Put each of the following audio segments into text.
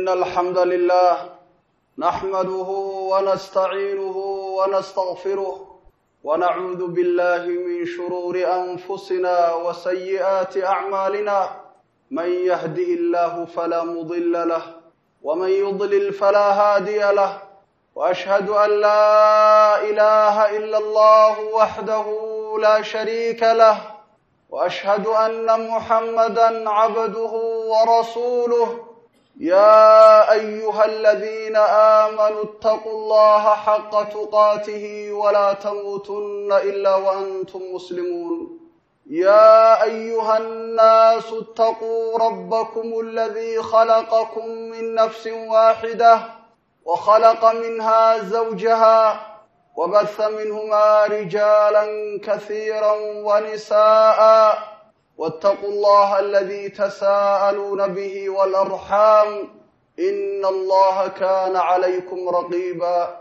إن الحمد لله نحمده ونستعينه ونستغفره ونعوذ بالله من شرور أنفسنا وسيئات أعمالنا من يهده الله فلا مضل له ومن يضلل فلا هادي له وأشهد أن لا إله إلا الله وحده لا شريك له واشهد ان محمدا عبده ورسوله يا ايها الذين امنوا اتقوا الله حق تقاته ولا تموتن الا وانتم مسلمون يا ايها الناس اتقوا ربكم الذي خلقكم من نفس واحده وخلق منها زوجها وبث منهما رجالا كثيرا ونساء واتقوا الله الذي تساءلون به والارحام ان الله كان عليكم رقيبا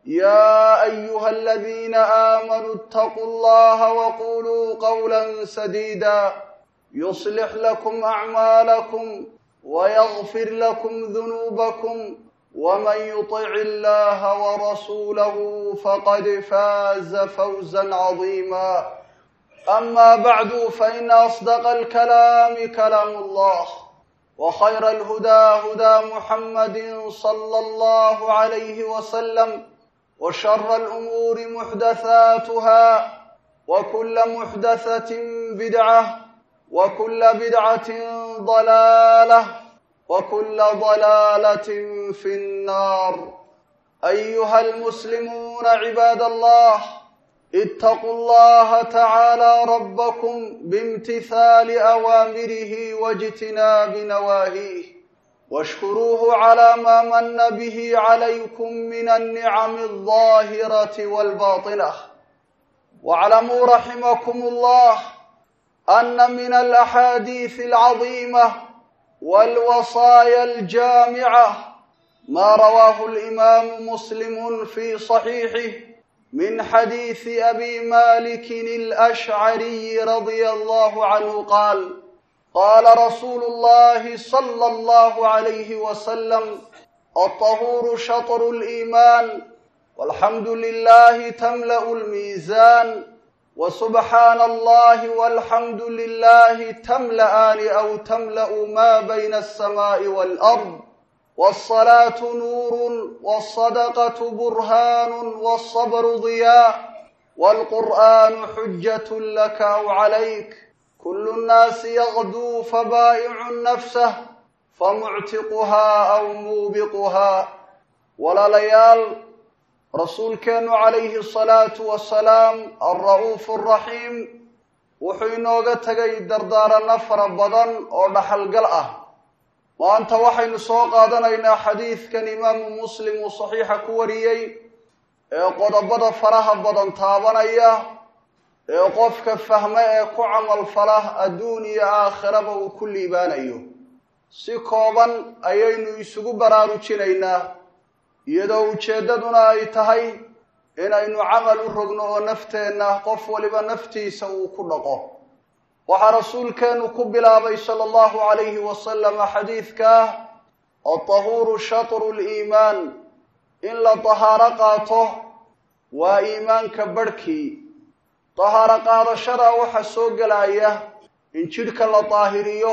يا ايها الذين امنوا اتقوا الله وقولوا قولا سديدا يصلح لكم اعمالكم ويغفر لكم ذنوبكم ومن يطع الله ورسوله فقد فاز فوزا عظيما اما بعد فان اصدق الكلام كلام الله وخير الهدى هدى محمد صلى الله عليه وسلم وشر الامور محدثاتها وكل محدثه بدعه وكل بدعه ضلاله وكل ضلاله في النار ايها المسلمون عباد الله اتقوا الله تعالى ربكم بامتثال اوامره واجتناب نواهيه واشكروه على ما من به عليكم من النعم الظاهره والباطنه واعلموا رحمكم الله ان من الاحاديث العظيمه والوصايا الجامعه ما رواه الامام مسلم في صحيحه من حديث ابي مالك الاشعري رضي الله عنه قال قال رسول الله صلى الله عليه وسلم الطهور شطر الايمان والحمد لله تملا الميزان وسبحان الله والحمد لله تملأان أو تملأ ما بين السماء والأرض والصلاة نور والصدقة برهان والصبر ضياء والقرآن حجة لك أو عليك كل الناس يغدو فبائع نفسه فمعتقها أو موبقها ولا ليال rasuulkeennu calayhi asalaatu wasalaam alra'uufu araxiim wuxuu inooga tegay dardaaranno fara badan oo dhaxalgal ah maanta waxaynu soo qaadanaynaa xadiidkan imaamu muslim uu saxiixa ku wariyey ee qodobada faraha badan taabanaya ee qofka fahme ee ku camalfala adduun iyo aakhiraba uu ku liibaanayo si kooban ayaynu isugu baraarujinaynaa iyadoo ujeeddaduna ay tahay inaynu camal u rogno oo nafteenna qof waliba naftiisa uu ku dhaqo waxaa rasuulkeennu ku bilaabay sala allahu calayhi wasalama xadiidkaa altahuuru shatru liimaan in la tahaaro qaato waa iimaanka barhkii tahaaro qaadashada waxaa soo gelaya in jidhka la daahiriyo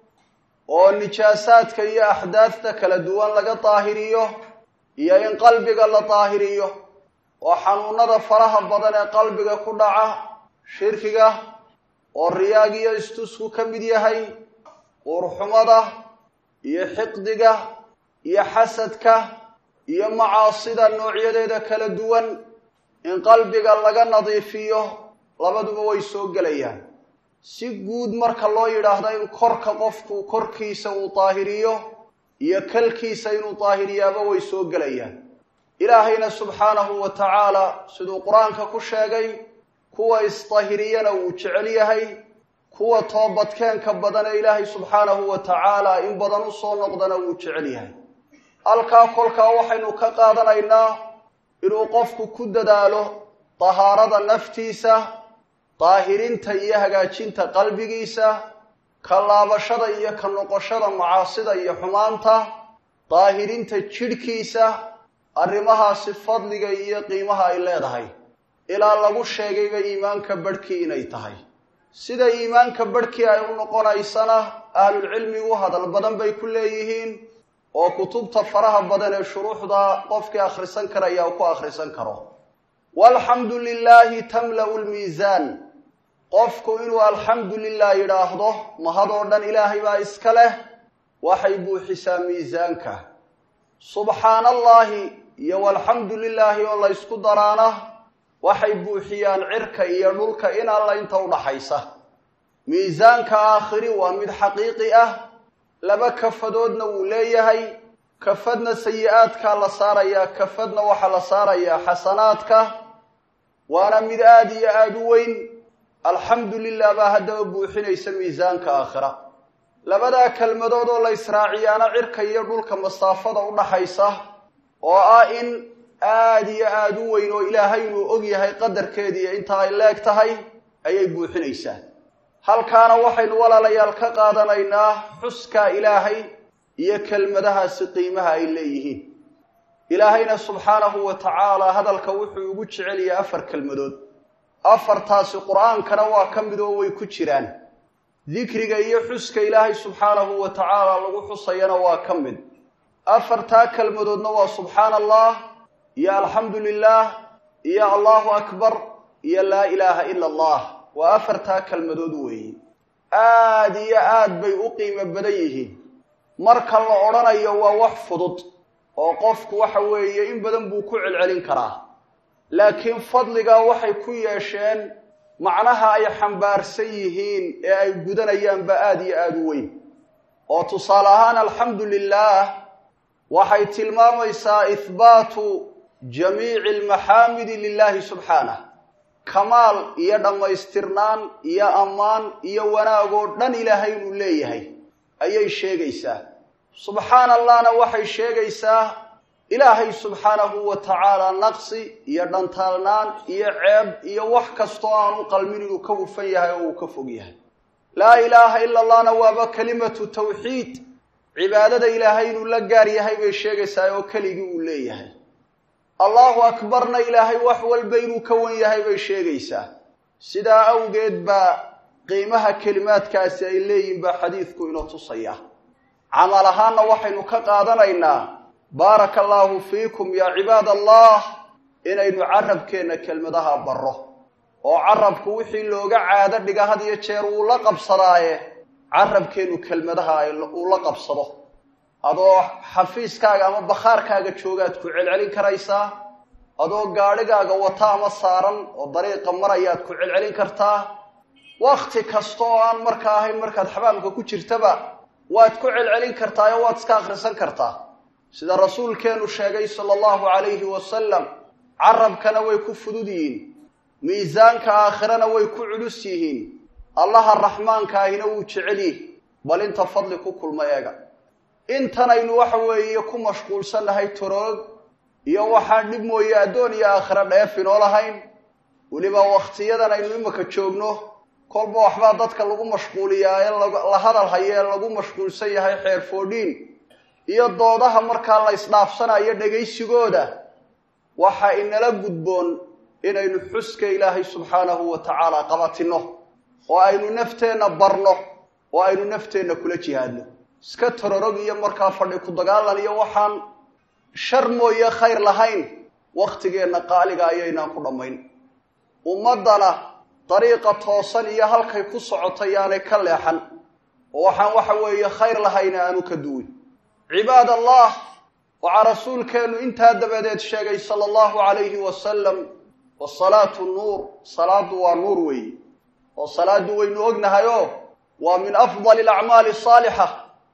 oo nijaasaadka iyo axdaadta kala duwan laga daahiriyo iyo in qalbiga la daahiriyo oo xanuunada faraha badan ee qalbiga ku dhaca shirkiga oo riyaagiyo istusku ka mid yahay uurxumada iyo xiqdiga iyo xasadka iyo macaasida noocyadeeda kala duwan in qalbiga laga nadiifiyo labaduba way soo gelayaan si guud marka loo yidhaahdo in korka qofku korkiisa uu daahiriyo iyo kalkiisa inuu daahiriyaaba way soo gelayaan ilaahayna subxaanahu wa tacaala siduu qur-aanka ku sheegay kuwa isdahiriyana wuu jecel yahay kuwa toobadkeenka badan ee ilaahay subxaanahu wa tacaala in badan u soo noqdana wuu jecel yahay halkaa kolkaa waxaynu ka qaadanaynaa inuu qofku ku dadaalo dahaarada naftiisa daahirinta iyo hagaajinta qalbigiisa ka laabashada iyo ka noqoshada macaasida iyo xumaanta daahirinta jidhkiisa arrimahaasi fadliga iyo qiimaha ay leedahay ilaa lagu sheegayba iimaanka badhkii inay tahay sida iimaanka badhkii ay u noqonaysana ahlulcilmigu hadal badan bay ku leeyihiin oo kutubta faraha badan ee shuruuxda qofkii akhrisan karaya ku akhrisan karo walxamdu lilaahi tamla'u lmiisaan qofku inuu alxamdu lilah yidhaahdo mahadoo dhan ilaahay baa iska leh waxay buuxisaa miisaanka subxaana allaahi iyo walxamdu lilaahi oo la ysku daraana waxay buuxiyaan cirka iyo dhulka in alla inta udhaxaysa miisaanka aakhiri waa mid xaqiiqi ah laba kafadoodna wuu leeyahay kafadna sayi-aadkaa la saarayaa kafadna waxaa la saarayaa xasanaadka waana mid aada iyo aada u weyn alxamdu lilah baa haddaba buuxinaysa miisaanka aakhira labadaa kelmadood oo la israaciyaana cirka iyo dhulka masaafada u dhaxaysa oo ah in aada iyo aada u weyn oo ilaahay inuu og yahay qadarkeediiyo inta ay leeg tahay ayay buuxinaysaa halkaana waxaynu walaalayaal ka qaadanaynaa xuskaa ilaahay iyo kelmadahaasi qiimaha ay leeyihiin ilaahayna subxaanahu wa tacaala hadalka wuxuu ugu jecel yahay afar kelmadood afartaasi qur-aankana waa ka mid oo way ku jiraan dikriga iyo xuska ilaahay subxaanahu wa tacaala lagu xusayana waa ka mid afartaa kelmadoodna waa subxaana allah iyo alxamdu lilah iyo allahu akbar iyo laa ilaaha ila allah waa afartaa kelmadood weeye aada iyo aad bay u qiimo badan yihiin marka la odhanayo waa wax fudud oo qofku waxa weeye in badan buu ku celcelin karaa laakiin fadligaa waxay ku yeesheen macnaha ay xambaarsan yihiin ee ay gudanayaanba aada iyo aada u weyn oo tusaale ahaan alxamdu lilah waxay tilmaamaysaa ihbaatu jamiici almaxaamidi lilahi subxaanah kamaal iyo dhammaystirnaan iyo ammaan iyo wanaagoo dhan ilaahay inuu leeyahay ayay sheegaysaa subxaana allahna waxay sheegaysaa ilaahay subxaanahu wa tacaala naqsi iyo dhantaalnaan iyo ceeb iyo wax kastoo aanu qalmin inuu ka hufan yahay oo uu ka fog yahay laa ilaaha ila allahna waaba kelimatu tawxiid cibaadada ilaahay inuu la gaar yahay bay sheegaysaa oo keligii uu leeyahay allahu akbarna ilaahay wax walba inuu ka wan yahay bay sheegaysaa sidaa awgeed baa qiimaha kelimaadkaasi ay leeyihin baa xadiidku inoo tusaya camal ahaanna waxaynu ka qaadanaynaa baaraka allaahu fiikum yaa cibaad allah inaynu carabkeenna kelmadaha barro oo carabku wixii looga caado dhiga had iyo jeer wuu la qabsadaaye carabkeennu kelmadaha uu la qabsado adoo xafiiskaaga ama bakhaarkaaga joogaad ku celcelin karaysaa adoo gaadhigaaga wata ama saaran oo dariiqa marayaad ku celcelin kartaa wakti kasta oo aan marka ahayn markaad xabaamka ku jirtaba waad ku celcelin kartaa oo waad iska akhrisan kartaa sida rasuulkeenu sheegay sala allahu calayhi wasalam carabkana way ku fudud yihiin miisaanka aakhirana way ku culus yihiin allaha raxmaanka ahina wuu jecel yihi bal inta fadli ku kulma eega intanaynu waxa weeye ku mashquulsannahay toroog iyo waxaan dhib mooye addoon iyo aakhira dheef inoo lahayn weliba wakhtiyadan aynu imika joogno kolba waxbaa dadka lagu mashquuliyaa ee la hadal hayo ee lagu mashquulsan yahay xeer foodhiin iyo doodaha markaa la isdhaafsanayo dhegaysigooda waxa inala gudboon inaynu xuska ilaahay subxaanahu wa tacaala qabatinno oo aynu nafteenna barno oo aynu nafteenna kula jihaadno iska tororog iyo markaa fadhi ku dagaalan iyo waxaan shar mooye khayr lahayn wakhtigeenna qaaliga ayaynaan ku dhammayn ummaddana dariiqa toosan iyo halkay ku socotay yaanay ka leexan oo waxaan waxa weeye khayr lahayna aanu ka duwin cibaad allah waxaa rasuulkeennu intaa dabadeed sheegay sala allahu calayhi wasalam wasalaatu nuur salaaddu waa nuur weeye oo salaaddu waynu ognahay oo waa min afdali alacmaali asaalixa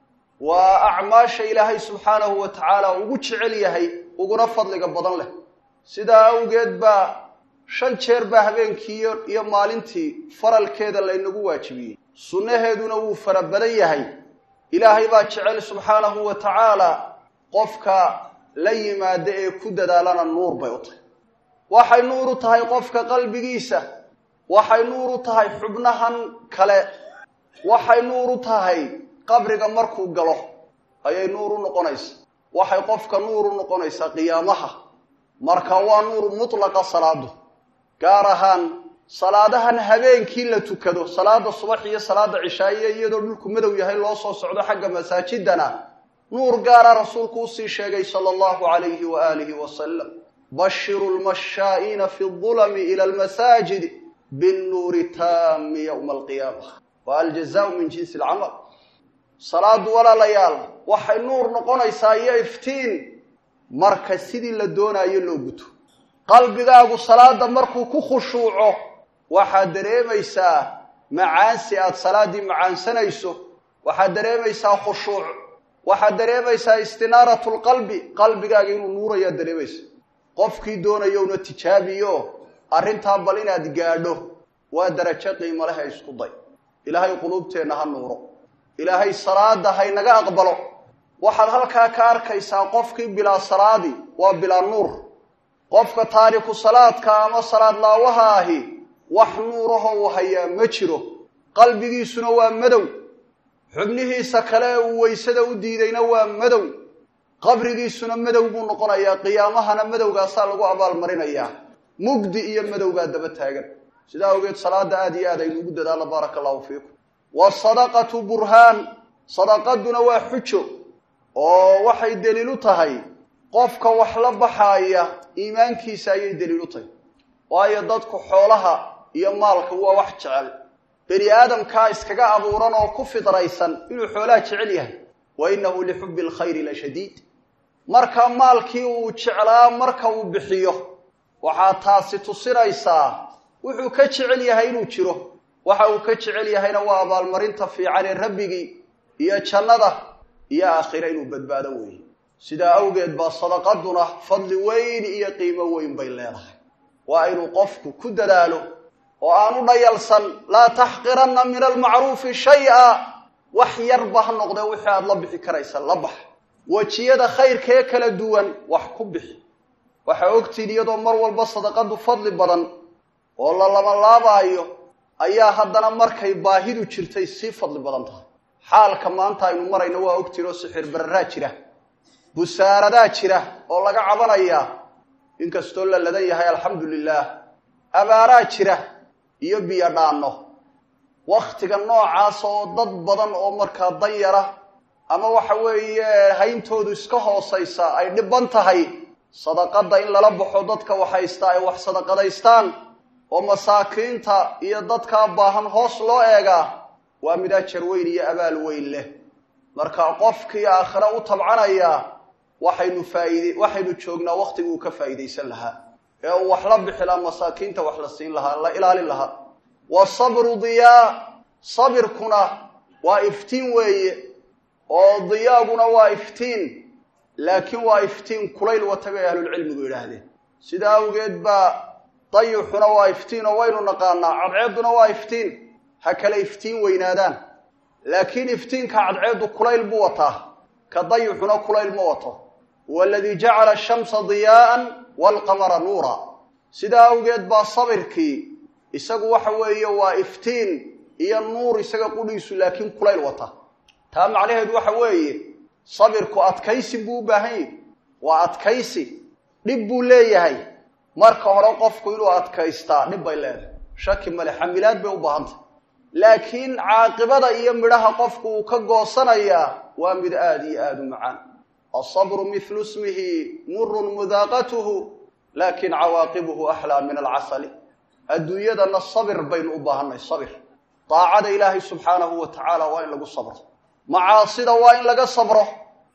waa acmaasha ilaahay subxaanahu wa tacaala ugu jecel yahay uguna fadliga badan leh sidaa awgeed baa shan jeer baa habeenkii iyo maalintii faralkeeda laynagu waajibiyey sunnaheeduna wuu fara badan yahay ilaahay baa jecel subxaanahu wa tacaala qofka la yimaada ee ku dadaalana nuur bay u tahay waxay nuur u tahay qofka qalbigiisa waxay nuur u tahay xubnahan kale waxay nuur u tahay qabriga markuu galo ayay nuur u noqonaysa waxay qofka nuur u noqonaysaa qiyaamaha marka waa nuur mutlaqa salaadu gaar ahaan salaadahan habeenkii la tukado salaada subax iyo salaada cishaaye iyadoo dhulku madow yahay loo soo socdo xagga masaajidana nuur gaara rasuulku usii sheegay sala allahu calayhi wa aalihi wasalam bashiru lmashaa'iina fi dulami ila almasaajid binnuuri taami yowma alqiyaama wa aljazaau min jinsi alcamal salaadu walaalayaal waxay nuur noqonaysaa iyo iftiin marka sidii la doonaayo loo guto qalbigaagu salaada markuu ku khushuuco waxaad dareemaysaa macaansi aada salaaddii macaansanayso waxaad dareemaysaa khushuuc waxaad dareemaysaa istinaaratu lqalbi qalbigaaga inuu nuurayaad dareemaysa qofkii doonayowna tijaabiyo arrintaa bal inaad gaadho waa darajo qiimo leh isku day ilaahay quluubteenna ha nuuro ilaahay salaada haynaga aqbalo waxaad halkaa ka arkaysaa qofkii bilaa salaadi waa bilaa nuur qofka taariku salaadka ama salaad laawaha ahi wax nuuraho uu hayaa ma jiro qalbigiisuna waa madow xubnihiisa kale ee uu weysada u diidayna waa madow qabrigiisuna madow buu noqonayaa qiyaamahana madowgaasaa lagu abaalmarinayaa mugdi iyo madowgaa daba taagan sidaa awgeed salaada aada iyo aad aynu ugu dadaalla baaraka allahu fiikum waasadaqatu burhaan sadaqaduna waa xujo oo waxay daliil u tahay qofka wax la baxaaya iimaankiisa ayay daliil u tahay waayo dadku xoolaha iyo maalka waa wax jecel bani aadamkaa iskaga abuuran oo ku fidraysan inuu xoolaha jecel yahay wa innahu lixubbi alkhayri la shadiid marka maalkii uu jeclaa marka uu bixiyo waxaa taasi tusinaysaa wuxuu ka jecel yahay inuu jiro waxa uu ka jecel yahayna waa abaalmarinta fiican ee rabbigii iyo jannada iyo aakhira inuu badbaado weeye sidaa awgeed baa sadaqaduna fadli weyn iyo qiimo weyn bay leedahay waa inuu qofku ku dadaalo oo aanu dhayalsan laa taxqiranna min almacruufi shay-a wax yarba ha noqdee wixii aada la bixi karaysa la bax wejiyada khayrkee kala duwan wax ku bixi waxaa ogtiin iyadoo mar walba sadaqadu fadli badan oo la labalaabaayo ayaa haddana markay baahidu jirtay sii fadli badan tahay xaalka maanta aynu marayno waa ogtiin oo sixir bararaa jira busaaradaa jira oo laga cabanayaa inkastoo la ladan yahay alxamdu lilaah abaaraa jira iyo biyo dhaanno wakhtiga noocaas oo dad badan oo markaa danyara ama waxa weeye hayntoodu iska hoosaysa ay dhiban tahay sadaqada in lala baxo dadka waxhaystaa ay wax sadaqadaystaan oo masaakiinta iyo dadkaa baahan hoos loo eegaa waa mid ajar weyn iyo abaal weyn leh marka qofkii aakhire u tabcanaya waxaynu faaid waxaynu joognaa waktigii uu ka faa'iidaysan lahaa ee uu wax la bixi lahaa masaakiinta wax la siin lahaa la ilaalin lahaa wasabru diyaa sabirkuna waa iftiin weeye oo diyaaguna waa iftiin laakiin waa iftiin kulayl wata bay ahlulcilmigu yidhaahdeen sidaa awgeed baa dayixuna waa iftiin oo waynu naqaanaa cadceedduna waa iftiin ha kale iftiin weynaadaan laakiin iftiinka cadceeddu kulayl buu wataa ka dayixuna kulayl ma wato huwa aladii jacala ashamsa diyaa'an waalqamara nuura sidaa awgeed baa sabirkii isagu waxa weeye waa iftiin iyo nuur isaga qudhiisu laakiin kulayl wata taa macnaheedu waxa weeye sabirku adkaysi buu u baahan yahi waa adkaysi dhib buu leeyahay marka hore qofku inuu adkaystaa dhib bay leedahay shaki male xamilaad bay u baahantay laakiin caaqibada iyo midhaha qofku uu ka goosanayaa waa mid aada iyo aada u macaan alsabru mithlu ismihi murun mudaaqatuhu laakin cawaaqibuhu axlaa min alcasali adduunyadana sabir baynu u baahanay sabir daacada ilaahay subxaanahu wa tacaala waa in lagu sabro macaasida waa in laga sabro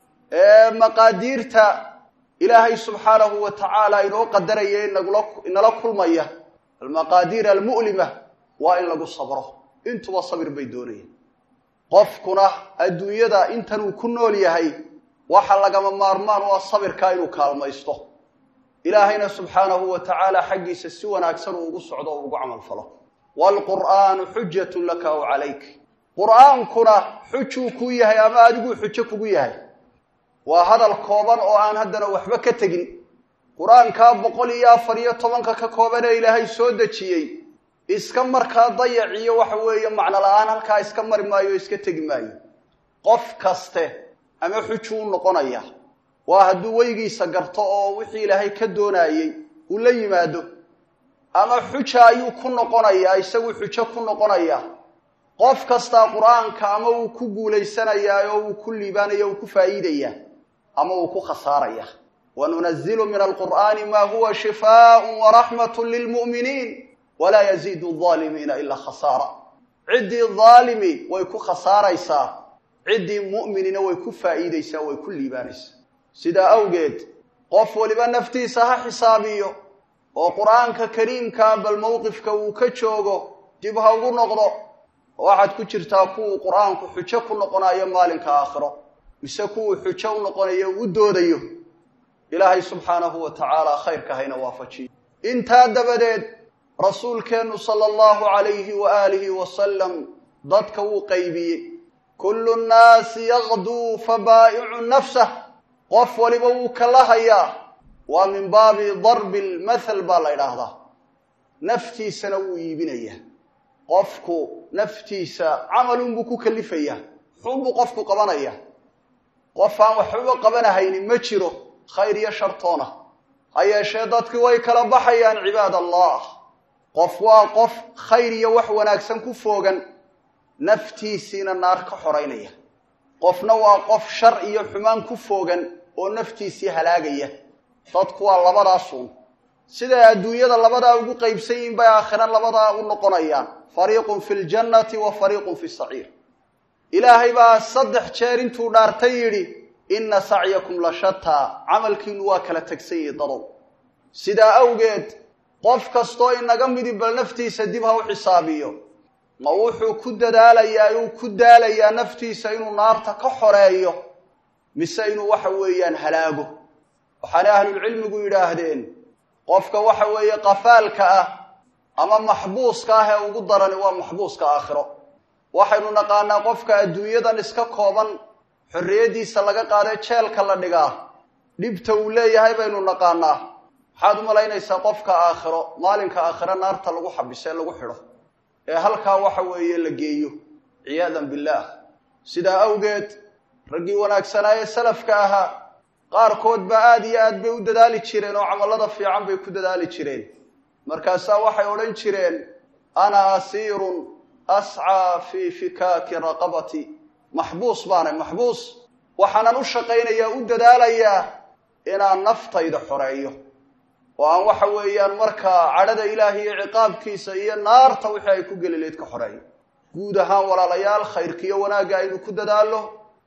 maqaadiirta ilaahay subxaanahu wa tacaala inoo qadaraya inagula inala kulmaya almaqaadiir almu'lima waa in lagu sabro intuba sabir bay doonayeen qofkuna adduunyada intan uu ku nool yahay waxa lagama maarmaan u ah sabirkaa inuu kaalmaysto ilaahayna subxaanahu wa tacaala xaggiisa si wanaagsan uu ugu socdo o ugu camal falo waalqur'aanu xujatun laka aw calayk qur'aankuna xujuu kuu yahay ama adiguu xujo kugu yahay waa hadal kooban oo aan haddana waxba ka tegin qur-aankaa boqol iyo afar iyo tobanka ka kooban ee ilaahay soo dejiyey iska markaa dayaciyo waxa weeye macno la-aan halkaa iska mari maayo o iska tegi maayo qof kaste ama xujuu u noqonaya waa hadduu weygiisa garto oo wixii ilaahay ka doonayey uu la yimaado ama xuja ayuu ku noqonayaa isagu xujo ku noqonayaa qof kastaa qur-aanka ama uu ku guulaysanayaa oo uu ku liibaanaya uu ku faa'iidayaa ama uu ku khasaaraya wanunazilu min alqur'aani ma huwa shifaaءu waraxmat lilmu'miniin walaa yaziidu الظaalimiina ilaa khasaara ciddii dhaalimi way ku khasaaraysaa ciddii mu'minina way ku faa'iidaysaa way ku liibaanaysaa sidaa awgeed qof waliba naftiisa ha xisaabiyo oo qur-aanka kariimkaa bal mowqifka uu ka joogo dib ha ugu noqdo waxaad ku jirtaa kuwuu qur-aanku xujo ku noqonayo maalinka aakhiro mise kuwuu xujo u noqonayo u doodayo ilaahay subxaanahu wa tacaala khayrka hayna waafajiyo intaa dabadeed rasuulkeennu sala allahu calayhi wa aalihi wasalam dadka wuu qaybiyey kullu nnaasi yaqduu fa baa'icu nafsah qof waliba wuu kala hayaa waa min baabi darbi lmathal baa la ydhaahdaa naftiisana wuu iibinayaa qofku naftiisa camalunbuu ku kalifayaa xunbuu qofku qabanaya qof aan waxbaba qabanahaynin ma jiro khayr iyo shartoona ha yeeshee dadki way kala baxayaan cibaad allah qof waa qof khayr iyo wax wanaagsan ku foogan naftiisiina naar ka xoraynaya qofna waa qof shar iyo xumaan ku foogan oo naftiisii halaagaya dadku waa labadaasuun siday adduunyada labadaa ugu qaybsan yihin bay aakhira labadaa u noqonayaan fariiqun fi ljannati wa fariiqun fi saciir ilaahay baa saddex jeer intuu dhaartay yidhi inna sacyakum la shataa camalkiinu waa kala tegsan yihi dadow sidaa awgeed qof kastoo inaga midi bal naftiisa dib ha u xisaabiyo ma wuxuu ku dadaalayaa uu ku daalayaa naftiisa inuu naarta ka xoreeyo mise inuu waxa weeyaan halaago waxaana ahlulcilmigu yidhaahdeen qofka waxa weeye qafaalka ah ama maxbuuska ah ee ugu darani waa maxbuuska aakhiro waxaynu naqaanaa qofka adduunyadan iska kooban xorriyaddiisa laga qaadee jeelka la dhigaa dhibta uu leeyahay baynu naqaanaa maxaad u malaynaysaa qofka aakhiro maalinka aakhiro naarta lagu xabiso ee lagu xidho ee halkaa waxa weeye la geeyo ciyaadan billaah sidaa awgeed raggii wanaagsanaa ee salafka ahaa qaarkood baa aada iyo aad bay u dadaali jireen oo camallada fiican bay ku dadaali jireen markaasaa waxay odhan jireen ana asiirun ascaa fii fikaaki raqabati maxbuus baanay maxbuus waxaanan u shaqaynayaa u dadaalayaa inaan naftayda xoreeyo oo aan waxa weeyaan markaa cadhada ilaahi iyo ciqaabkiisa iyo naarta wixii ay ku geli layd ka xoreeyo guud ahaan walaalayaal khayrkiiyo wanaagga aynu ku dadaallo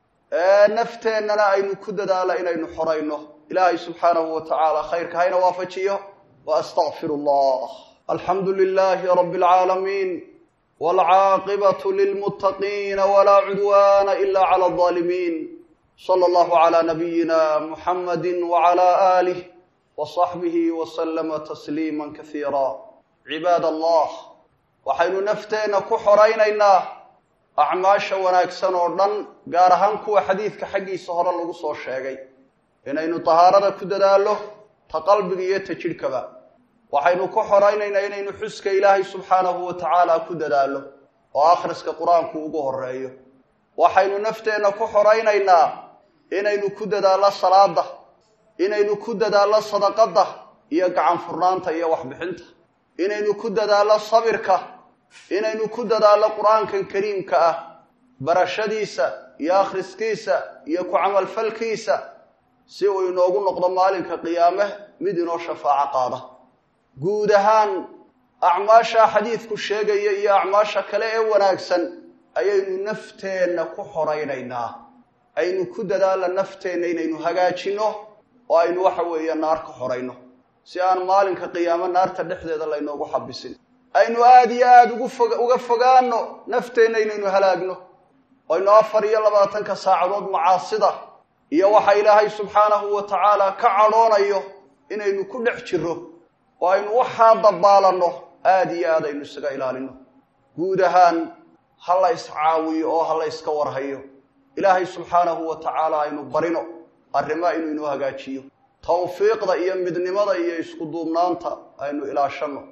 nafteennana aynu ku dadaalo inaynu xorayno ilaahay subxaanahu wa tacaala khayrka hayna waafajiyo wa astaqfiru allah alxamdu lilahi rabi alcaalamiin waalcaaqibatu lilmuttaqiina walaa cudwaana ila cala alظaalimiin sala allahu calaa nabiyina muxamadi wacala aalih wasaxbihi wasalama tasliima kasiira cibaad allah waxaynu nafteenna ku xoraynaynaa acmaasha wanaagsan oo dhan gaar ahaan kuwa xadiidka xaggiisa hore lagu soo sheegay inaynu tahaarada ku dadaallo ta qalbiga iyo ta jidhkaba waxaynu ku xoraynaynaa inaynu xuska ilaahay subxaanahu wa tacaala ku dadaallo oo akhriska qur-aanku ugu horeeyo waxaynu nafteenna ku xoraynaynaa inaynu ku dadaallo salaada inaynu ku dadaallo sadaqadda iyo gacan furnaanta iyo waxbixinta inaynu ku dadaallo sabirka inaynu ku dadaallo qur-aankan kariimka ah barashadiisa iyo akhriskiisa iyo ku camalfalkiisa si uu inoogu noqdo maalinka qiyaame mid inoo shafaaco qaada guud ahaan acmaasha xadiidku sheegaya iyo acmaasha kale ee wanaagsan ayaynu nafteenna ku xoraynaynaa aynu ku dadaalla nafteenna inaynu hagaajinno oo aynu waxa weeye naar ka xorayno si aan maalinka qiyaamo naarta dhexdeeda laynoogu xabisin aynu aada iyo aada ugu fog uga fogaano nafteenna inaynu halaagno aynu afar iyo labaatanka saacadood macaasida iyo waxa ilaahay subxaanahu wa tacaala ka cadhoonayo inaynu ku dhex jirro oo aynu waxaa dabaalanno aada iyo aad aynu isaga ilaalino guud ahaan ha la iscaawiyo oo ha la yska warhayo ilaahay subxaanahu wa tacaala aynu barino arrimaa inuu inoo hagaajiyo tawfiiqda iyo midnimada iyo isku duubnaanta aynu ilaashanno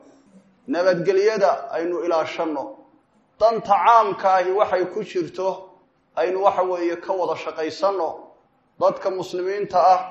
nabadgelyada aynu ilaashanno danta caamka ahi waxay ku jirto aynu waxa weeye ka wada shaqaysanno dadka muslimiinta ah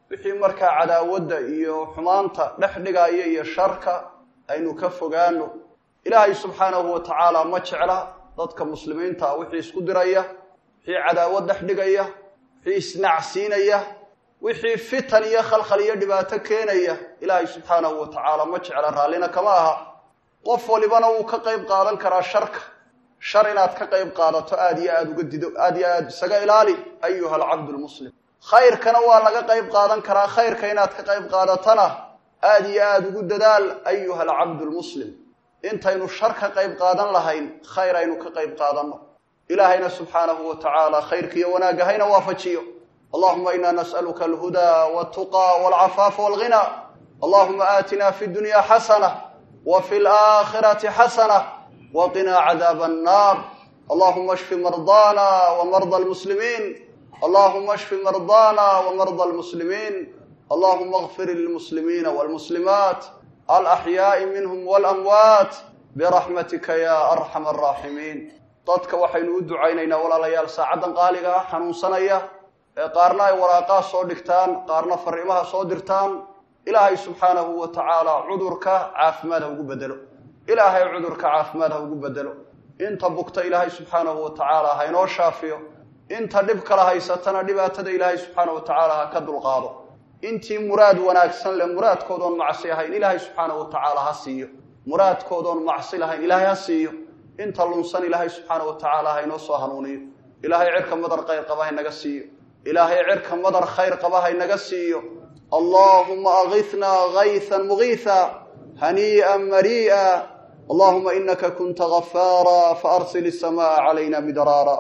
wixii markaa cadaawadda iyo xumaanta dhex dhigaya iyo sharka aynu ka fogaano ilaahay subxaanahu wa tacaala ma jecla dadka muslimiinta ah wixii isku diraya wixii cadaawad dhex dhigaya wixii isnacsiinaya wixii fitan iyo khalkhal iyo dhibaato keenaya ilaahay subxaanahu wa tacaala ma jecla raallina kama aha qof walibana wuu ka qayb qaadan karaa sharka shar inaad ka qayb qaadato aada iyo aada uga dido aada iyo aada isaga ilaali ayuha alcabdu lmuslim khayrkana waa laga qayb qaadan karaa khayrka inaad ka qayb qaadatana aada iyo aada ugu dadaal ayuha alcabdu lmuslim intaynu shar ka qayb qaadan lahayn khayr aynu ka qayb qaadanno ilaahayna subxaanahu wa tacaala khayrka iyo wanaagga hayna waafajiyo allahuma ina nas'aluka alhudaa waltuqa walcafaafa walghina allahuma aatina fi dunya xasana wa fi laakhirati xasana waqinaa cadaaba annar allahuma ashfi mardaana wamarda almuslimiin allahuma ashfi mardaana wamarda almuslimiin allahuma اغfir lilmuslimiina wاlmuslimaat alaxyaaءi minhm wاlamwaat biraxmatika ya arxam araaximiin dadka waxaynu u ducaynaynaa walaalayaal saacaddan qaaliga ah xanuunsanaya ee qaarna ay waraaqaa soo dhigtaan qaarna fariimaha soo dirtaan ilaahay subxaanahu wa tacaala cudurka caafimaad ha ugu bedelo ilaahay cudurka caafimaad ha ugu bedelo inta bugta ilaahay subxaanahu wa tacaala ha inoo shaafiyo inta dhib kala haysatana dhibaatada ilaahay subxaanahu wa tacaala ha ka dulqaado intii muraad wanaagsan leh muraadkoodoon macsi ahayn ilaahay subxaanahu wa tacaala ha siiyo muraadkoodoon macsi lahayn ilaahay ha siiyo inta lunsan ilaahay subxaanahu wa tacaala ha inoo soo hanuuniyo ilaahay cirka madar khayr qaba ha inaga siiyo ilaahay cirka madar khayr qaba ha inaga siiyo allahuma agithnaa gaythan mugiitha hanii'an marii'a allahuma inaka kunta gafaara faarsil isamaaa calayna midraara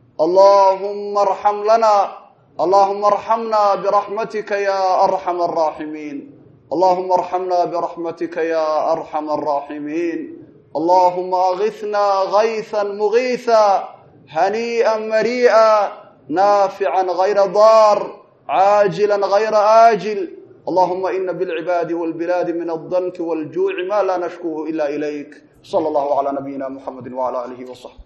allahuma arxam lana allahuma arxamna biraxmatika ya arxam araaximiin allahuma arxamna biraxmatika ya arxam araaximiin allahuma agithnaa gaythan mugiitha hanii'an marii'a naafican gayra daar caajila gayra aajil allahuma ina bilcibaadi walbilaadi min aldanki waljuuci ma laa nashkuhu ila ilayk sala allahu calaa nabiyina muxamedi wacala aalihi wasaxbi